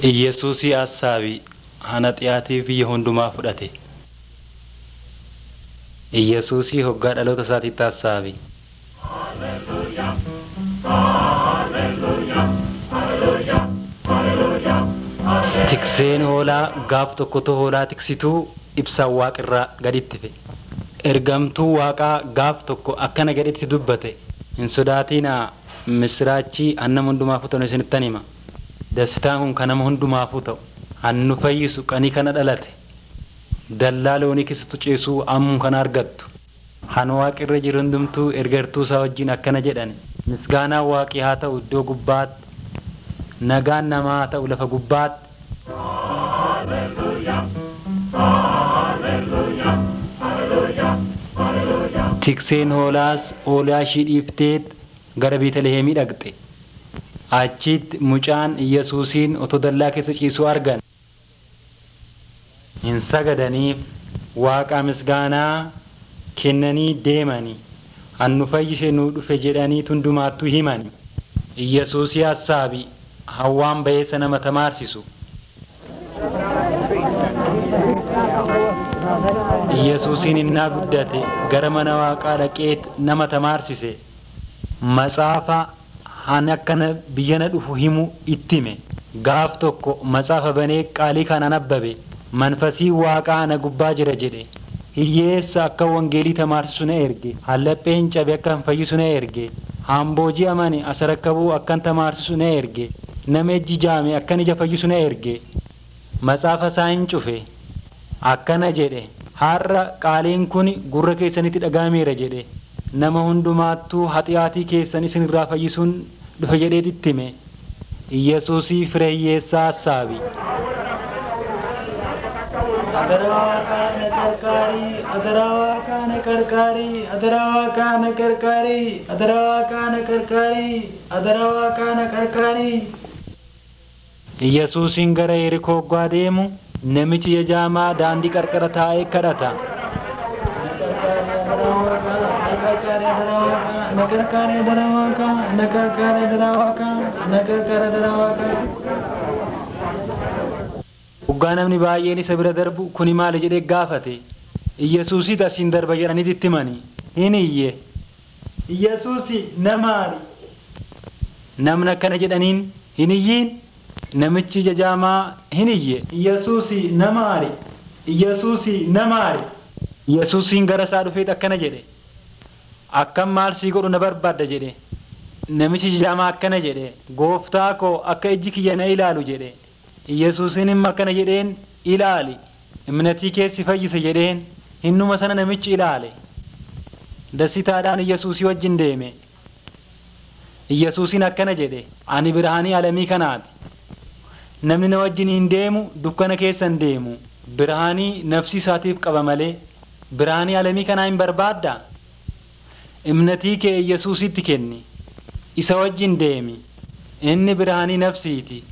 Iyyesuusii assaabii hana xiyaatii biyya hundumaa fudhate. Iyyesuusii hoggaa dhaloota isaatiitti assaabii. Tikseen hoolaa gaaf tokkotu hoolaa tiksituu ibsaan waaqirraa gaditti fe. Ergamtuu waaqaa gaaf tokko akkana gadhitti dubbate. Hin sodaatinaa misiraachii annama hundumaafuu ta'u isinittan hima. Dastaan kun kan nama hundumaafuu ta'u. Hannu fayyisu qanii kana dhalate. Dallaa loonii keessattu ceesuu ammuun kana argattu. Han waaqirra jiru hundumtuu ergartuu isaa wajjin akkana jedhan. Misgaanaan waaqii haa ta'u iddoo gubbaatti. Nagaan namaa haa ta'u lafa gubbaatti. Tikseen hoolaas hoolaa ishii dhiifteet gara Beetlihemii dhaqxe. Achitti mucaan Iyyasuusiin otoo dallaa keessa ciisuu argan. Hin sagadaniif waaqa misgaanaa kennanii deemanii hannu fayyise nuu dhufe jedhanii hundumaattuu himani. Iyyasuusii hassaabi hawwaan bayeessa nama tamaarsisu. Iyyasuusiin innaa guddate gara mana waaqaa dhaqeet nama tamaarsise. Matsaafa han akkana biyyana dhufu himu itti hime. Gaaf tokko matsaafa banee qaalii kanaan abbabe. Manfasii waaqaa ana gubbaa jira jedhe. Hiyyeessa akka wangeelii tamaarsisu na erge. Hallaphee hin cabe akka hin fayyisu na erge. Hamboojii amane asa rakkabuu akkan tamaarsisu na erge. Nama ejji jaame akkan ija fayyisu na erge. Matsaafa isaa hin cufe. Akkana jedhe. Har'a qaaliin kun gurra keessanitti dhagaameera jedhe. Nama hundumaattuu haxiyaatii keessan isin irraa fayyisuun dhufe jedhee ittime. Iyyasuusii fira hiyyeessaa hassaabi. Adarawaa kana qarqaarii, adarawaa kana qarqaarii, adarawaa kana qarqaarii, adarawaa kana qarqaarii, adarawaa kana qarqaarii. Iyyasuusiin gara Yerikoo hoggaa deemu namichi jajaamaa daandii qarqara taa'ee kadhata. Nagargaare adarawaa kana, nagargaare adarawaa kana, nagargaare adarawaa kana. Hoggaa namni baay'een isa bira darbu kuni maali jedhee gaafate. Iyyasuusiit asiin darba jedhaniit itti himani. Hin iyye. Iyyasuusi namaali? Namni akkana jedhaniin hin iyyiin. Namichi jajaamaa hin iyye. Iyyasuusi namaali? Iyyasuusi namaali? Iyyasuusiin gara isaa dhufeet akkana jedhe. Akkam maal sii godhu na barbaadda jedhe. Namichi jajaamaa akkana jedhe. Gooftaa koo akka ijji kiyya na ilaalu jedhe. Iyyasuusiin imma akkana jedheen ilaali. Imnatii keessi fayyise jedheen hinnuma sana namichi ilaale. Dassitaadhaan Iyyasuusii wajjin deeme. Iyyasuusiin akkana jedhe ani birhaanii alamii kanaati. Namni na wajjin hin deemu dukkana keessa hin deemu. Birhaanii nafsi isaatiif qaba malee birhaanii alamii kanaa hin barbaaddaa? Imnatii kee Iyyasuusitti kenni. Isa wajjin deemi. Inni birhaanii nafsiiti.